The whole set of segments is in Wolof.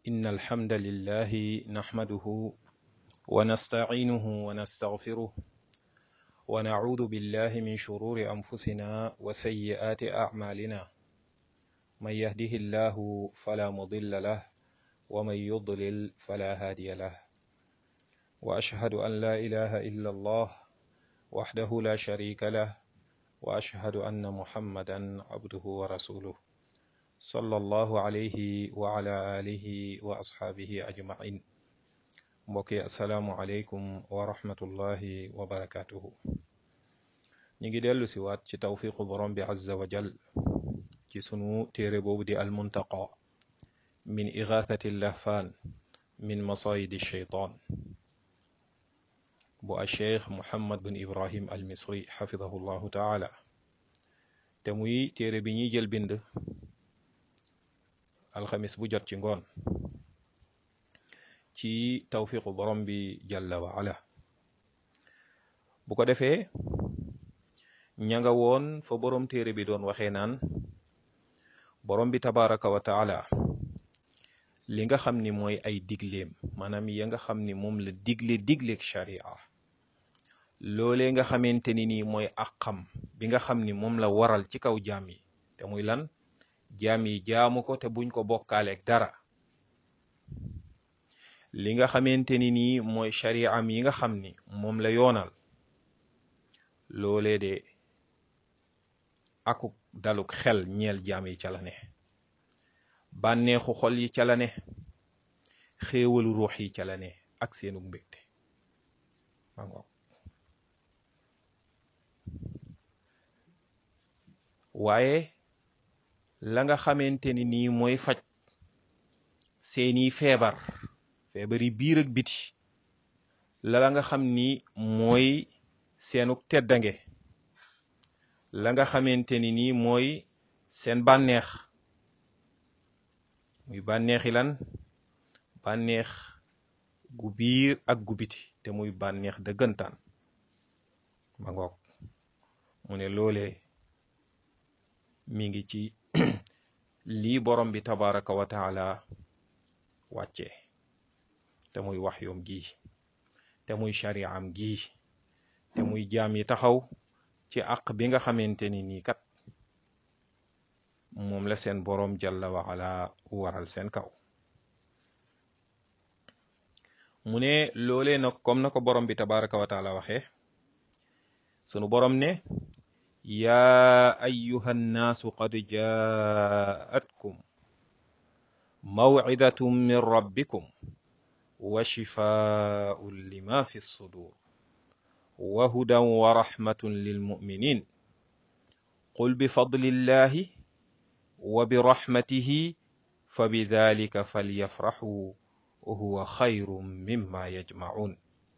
إن الحمد لله نحمده ونستعينه ونستغفره ونعوذ بالله من شرور أنفسنا وسيئات أعمالنا من يهده الله فلا مضل له ومن يضلل فلا هادي له وأشهد أن لا إله إلا الله وحده لا شريك له وأشهد أن محمدا عبده ورسوله صلى الله عليه وعلى آله وأصحابه أجمعين mbokki asalaamualeykum wa rahmatullahi wa barakaatuhu ñu ngi dellu si waat ci tawfiqu borom bi azza wa jal ci sunu téere boobu di almuntaqa min igathati lahfaan min masayidi sheytaan bu a cheikh muhammad bin ibrahim al misri xafidahu llahu taala te muy téere bi ñuy jël bind alxamis bu jot ci ngoon ci tawfiqu borom bi jalla wa ala bu ko defee ña nga woon fa borom téere bi doon waxee naan borom bi tabaraka wa taala li nga xam ni mooy ay digleem maanaam ya nga xam ni moom la digle digleeg sharia loolee nga xamante ni nii mooy àqam bi nga xam ni moom la waral ci kaw jaam yi te muy lan jaam yi jaamu ko te buñ ko bokkaaleeg dara li nga xamante ni nii mooy sharia am yi nga xam ni moom la yoonal loolee de akuk daluk xel ñeel jaam yi ca la ne bànneexu xol yi ca la ne xéewalu ruux yi ca la ne ak seenu mbégte mango waaye la nga xamante ni nii mooy faj seeni feebar feebari biir ak biti la la nga xam ni mooy seenuk teddange la nga xamante ni nii mooy seen bànneex muy bànneexi lan bànneex gu biir ak gu biti te muy bànneex dëggantaan ma ngoog mu ne loolee mi ngi ci lii borom bi tabaraka wa taala wàccee te muy wax yoom gii te muy shari'am gii te muy jaam yi taxaw ci àq bi nga xamante ni nii kat moom la seen boroom jalla wa ala waral seen kaw mu ne loolee nag comme na ko borom bi tabaraka wa taala waxee sunu borom ne yaa ayyuha nnaasu qad jaatkum mawcidatum min rabbikum wa shifaa'un lima fi sudur wa hudan wa rahmatun lilmuminin qul bifadlillahi wa birahmatihi fa bidalika falyafraxuu huwa xayrun mimma yajmacuun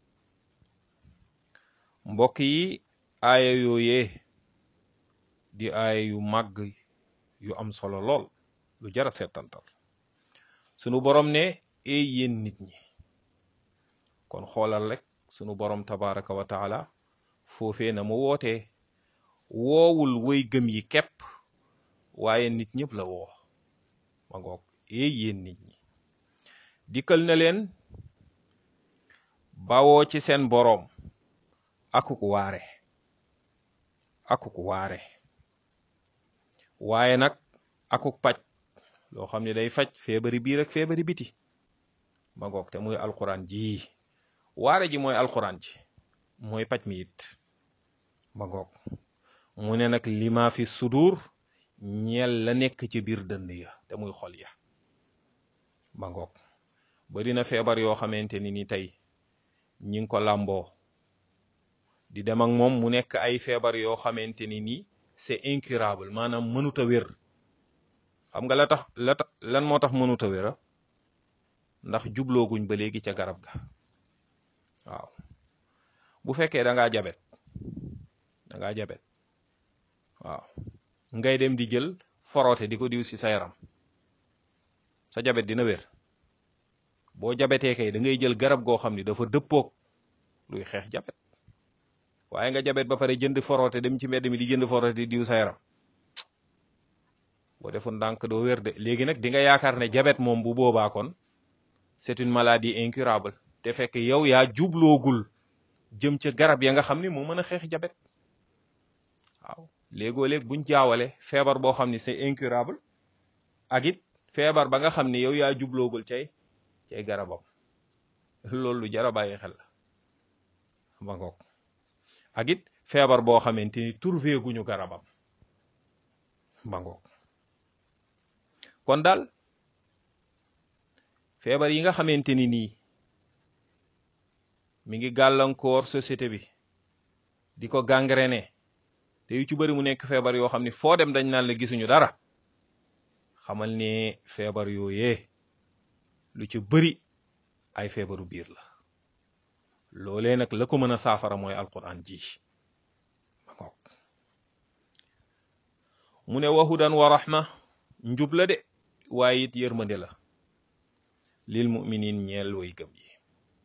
mbokk yi aaya yooyee di aaya yu màgg yu am solo lool lu jara seetantal sunu borom ne ey yéen nit ñi kon xoolal rek sunu borom tabaraka wa taala foofee na mu wootee woowul woy gëm yi képp waaye nit ñëpp la woo ma ngoog ey yéen nit ñi dikkal na leen bawoo ci seen boroom akuk waare akuk waare waaye nag akuk paj loo xam ne day faj feebari biir ak feebari biti ma ngoog te muy alquran ji waare ji mooy alquran ji mooy paj mi it ma ngoog mu ne nag lima fi sudur ñeel la nekk ci biir dënd ya te muy xol ya ma ngoog bari na feebar yoo xamante ni ni tey ñi ngi ko làmboo di dem ak moom mu nekk ay feebar yoo xamante ni ni c'est incurable maanaam mënut a wér xam nga la tax la tax lan moo tax mënut a wér ndax jublooguñ ba léegi ca garab ga waaw bu fekkee da ngaa jabet da ngaa jabet waaw ngay dem di jël foroote di ko diw ci sa yaram sa jabet dina wér boo jabetee kay da ngay jël garab goo xam ni dafa dëppoog luy xeex jabet waaye nga jabet ba pare jënd foroote dem ci mbedd mi di jënd foroote di diw sa yaram boo defoon ndànk doo wér de léegi nag di nga yaakaar ne jabet moom bu boobaa kon c'est une maladie incurable te fekk yow yaa jubloogul jëm ca garab ya nga xam ni moo mën a xeex jabet waaw léegoo léeg buñ jaawale feebar boo xam ni c'est incurable ak it feebar ba nga xam ni yow yaa jubloogul cay cay garabam loolu lu jar a bàyyi xel la ba ngoog ak it feebar boo xamante ni trouvé guñu garabam ba ngoog kon daal feebar yi nga xamante ni nii mi ngi gàllankoor société bi di ko gangréné te yu ci bëri mu nekk feebar yoo xam ni foo dem dañ naan la gisuñu dara xamal ne feebar yooyee lu ci bëri ay feebaru biir la loolee nag la ko mën a saafara mooy alquran ji mu ne wahudan wa rahma njub la de waaye it yërmande la lil muminin ñeel way gëm yi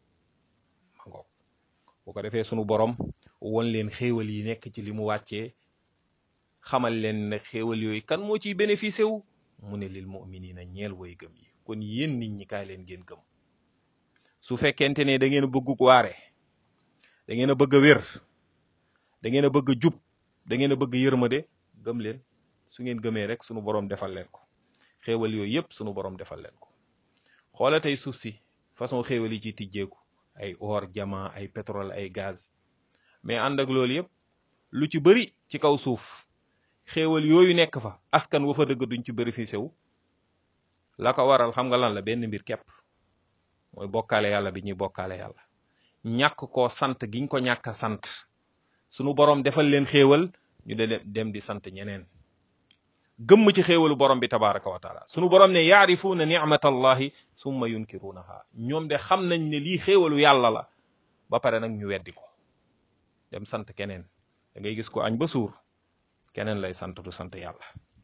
ma ngoog bu ko defee sunu borom won leen xéewal yi nekk ci li mu wàccee xamal leen ne xéewal yooyu kan moo ciy bénéficié wu mu ne lil muminina ñeel way gëm yi kon yéen nit ñi kaay leen ngeen gëm su fekkente ne da ngeen a bëgg waare da ngeen a bëgg a wér da ngeen a bëgg a jub da ngeen a bëgg yërmande gëm leen su ngeen gëmee rek sunu borom defal leen ko xéewal yooyu yëpp sunu borom defal leen ko xoola tey suuf si façon xéewal yi ci tijjeeku ay or diamant ay pétrole ay gaz mais ànd ak loolu yëpp lu ci bëri ci kaw suuf xéewal yooyu nekk fa askan wa fa dëgg duñ ci bénéficié wu la ko waral xam nga lan la benn mbir képp mooy bokkaale yàlla bi ñuy bokkaale yàlla ñàkk koo sant giñ ko ñàkk a sant sunu borom defal leen xéewal ñu de dem di sant ñeneen gëmm ci xéewalu borom bi tabaraka wa taala sunu borom ne yaarifuuna nicmatallahi summa yunkirunaha ñoom de xam nañ ne lii xéewalu yàlla la ba pare nag ñu weddi ko dem sant keneen da ngay gis ko añ ba suur keneen lay sant du sant yàlla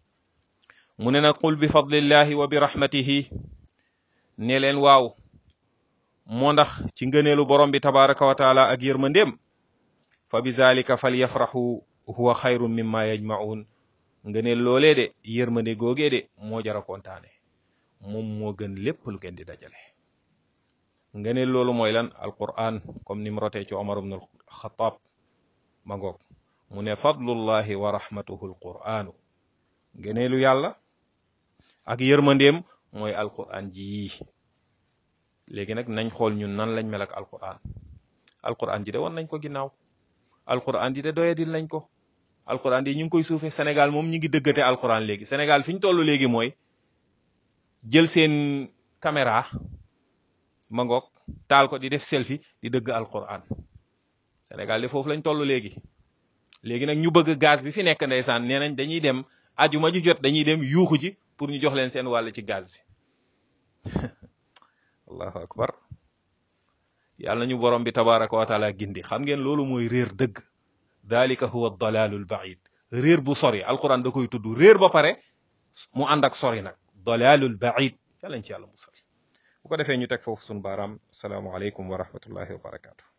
mu ne nag qul bi fadlillahi wa bi rahmatihi ne leen waaw moo ndax ci ngëneelu borom bi tabaraka wa taala ak yërmandeem fa bi zalika fal yafraxu huwa xayrun mimma yajmaun ngëneel loolee de yërmande googee de moo jara kontaane moom moo gën lépp lu ngeen di dajale ngëneel loolu mooy lan alquran comme ni mu rotee ci omar ibn alxataab ma ngoog mu ne fadlullahi wa rahmatuhu alquranu ngëneelu yàlla ak yërmandeem mooy alquran ji léegi nag nañ xool ñun nan lañ mel ak alquran alquran ji de woon nañ ko ginnaaw alquran ji de doyadil nañ ko alquran yi ñu ngi koy suufee Sénégal moom ñu ngi dëggate alquran léegi Sénégal fi ñu toll léegi mooy jël seen caméra ma ngoog taal ko di def selfie di dëgg alquran Sénégal de foofu lañ toll léegi léegi nag ñu bëgg gaz bi fi nekk ndeysaan nee nañ dañuy dem ajuma ju jot dañuy dem yuuxu ji pour ñu jox leen seen wàll ci gaz bi allahu akbar yàlla ñu borom bi tabaraka wa taala gindi xam ngeen loolu mooy réer dëgg dalika huwa dalalul baid réer bu sori alquran da koy tudd réer ba pare mu ànd ak sori nag dalalul baid yàllañ ci yàlla musal bu ko defee ñu teg foofu sunu baaraam asalaamualeykum wa rahmatullahi wa barakatu